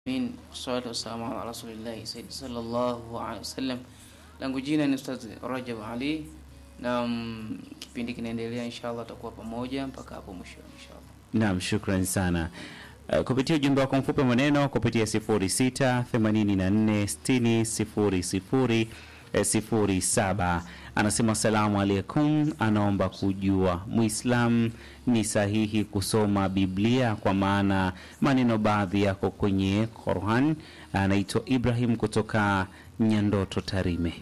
Amin. Wassalatu wassalamu ala rasulillahi sayyidi sallallahu alaihi wasallam. Langu jina ni Ustaz Rajab Ali na mm, kipindi kinaendelea, inshallah tutakuwa pamoja mpaka hapo mwisho inshallah. Naam, shukrani sana. Uh, kupitia ujumbe wako mfupi maneno kupitia 06 84 60 00 eh, 07 anasema asalamu alaikum, anaomba kujua Muislam ni sahihi kusoma Biblia kwa maana maneno baadhi yako kwenye Qur'an. Anaitwa Ibrahim kutoka Nyandoto, Tarime.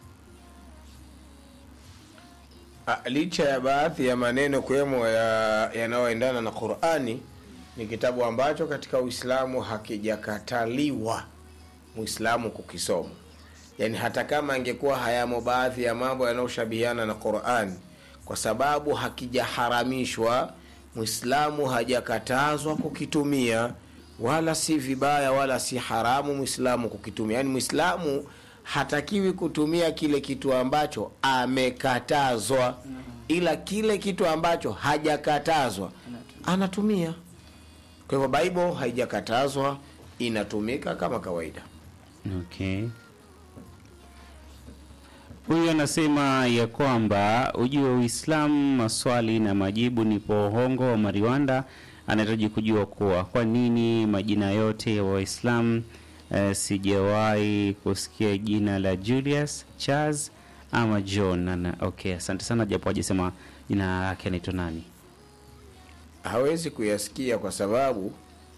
Ah, licha ya baadhi ya maneno kuwemo ya- yanayoendana na Qur'ani, ni kitabu ambacho katika Uislamu hakijakataliwa Muislamu kukisoma. Yaani hata kama angekuwa hayamo baadhi ya mambo yanayoshabihiana na Qur'ani, kwa sababu hakijaharamishwa, Muislamu hajakatazwa kukitumia, wala si vibaya wala si haramu Muislamu kukitumia. Yaani Muislamu hatakiwi kutumia kile kitu ambacho amekatazwa, ila kile kitu ambacho hajakatazwa anatumia. Kwa hivyo Bible haijakatazwa, inatumika kama kawaida. Okay. Huyu anasema ya kwamba ujue Uislamu maswali na majibu ni pohongo wa Mariwanda anahitaji kujua kuwa kwa nini majina yote ya Waislamu eh, sijawahi kusikia jina la Julius, Charles ama John. Ana, okay, asante sana japo hajasema jina lake anaitwa nani. hawezi kuyasikia kwa sababu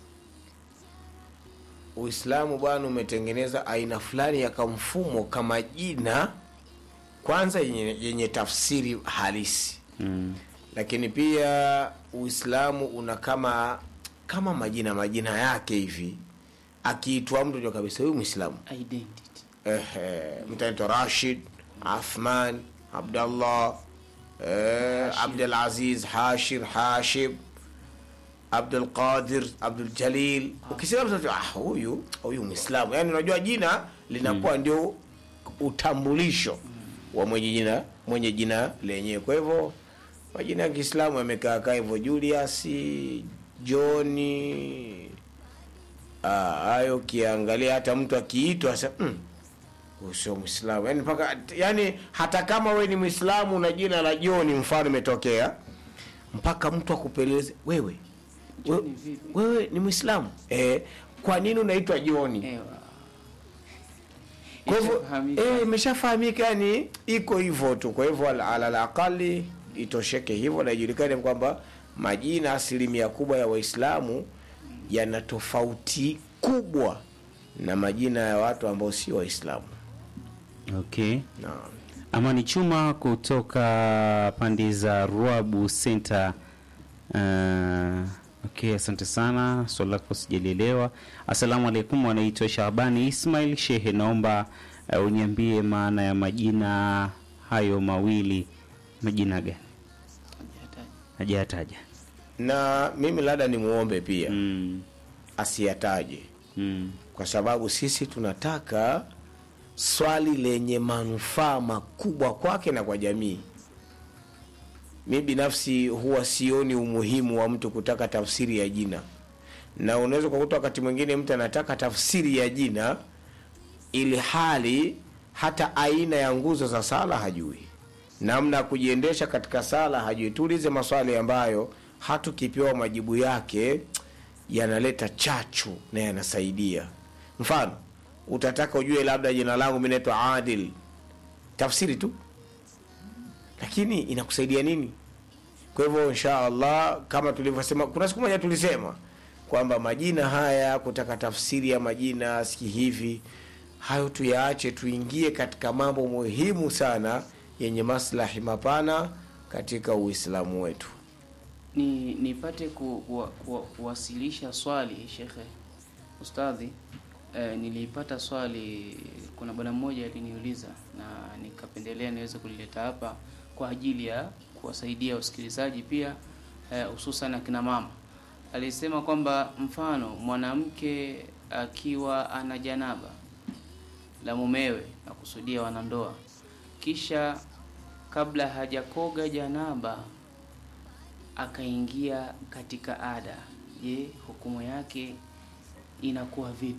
Uislamu bwana umetengeneza aina fulani ya kamfumo kama jina kwanza yenye, yenye tafsiri halisi Mm. lakini pia Uislamu una kama kama majina majina yake hivi, akiitwa mtu ndio kabisa huyu Muislamu. Identity. Ehe, mtu anaitwa Rashid, Athman, Abdallah, eh, Abdul Aziz, Hashir, Hashib, Abdul Qadir, Abdul Jalil. Ukisema mtu anajua, ah, huyu huyu Muislamu, yani unajua jina linakuwa ndio utambulisho wa mwenye jina mwenye jina lenyewe. Kwa hivyo majina ya Kiislamu yamekaa kaa hivyo, Julius, Johni, ah, hayo ukiangalia hata mtu akiitwa sasa mm, huyu sio Mwislamu yani, mpaka yani, hata kama we ni Mwislamu na jina la Joni mfano imetokea, mpaka mtu akupeleze wewe we, Joni vipi? wewe ni Mwislamu eh, kwa nini unaitwa Joni? Ewa. Kwa hivyo Ishafahamika. eh, imeshafahamika yani, iko hivyo tu. Kwa hivyo ala- alal aqali itosheke hivyo na ijulikane kwamba majina asilimia kubwa ya Waislamu yana tofauti kubwa na majina ya watu ambao sio Waislamu. Okay. Naam. Amani Chuma kutoka pande za Ruabu Center. Uh, okay, asante sana, swali lako sijalielewa. Asalamu alaikum, anaitwa Shabani Ismail Shehe, naomba uh, uniambie maana ya majina hayo mawili. Majina gani? Hajataja. Hajataja. Na mimi labda nimuombe pia Mm, asiyataje, mm, kwa sababu sisi tunataka swali lenye manufaa makubwa kwake na kwa jamii. Mi binafsi huwa sioni umuhimu wa mtu kutaka tafsiri ya jina, na unaweza ukakuta wakati mwingine mtu anataka tafsiri ya jina ili hali hata aina ya nguzo za sala hajui, namna ya kujiendesha katika sala hajui. Tuulize maswali ambayo hatukipewa majibu yake yanaleta chachu na yanasaidia. Mfano, utataka ujue labda jina langu mi naitwa Adil, tafsiri tu, lakini inakusaidia nini? Kwa hivyo insha Allah, kama tulivyosema, kuna siku moja tulisema kwamba majina haya, kutaka tafsiri ya majina siki hivi, hayo tuyaache, tuingie katika mambo muhimu sana yenye maslahi mapana katika Uislamu wetu. ni nipate ku, ku, ku, kuwasilisha swali shekhe ustadhi eh, nilipata swali kuna bwana mmoja aliniuliza na nikapendelea niweze kulileta hapa kwa ajili ya kuwasaidia wasikilizaji pia eh, hususan akina mama alisema kwamba mfano mwanamke akiwa ana janaba la mumewe na kusudia wanandoa kisha kabla hajakoga janaba akaingia katika ada je hukumu yake inakuwa vipi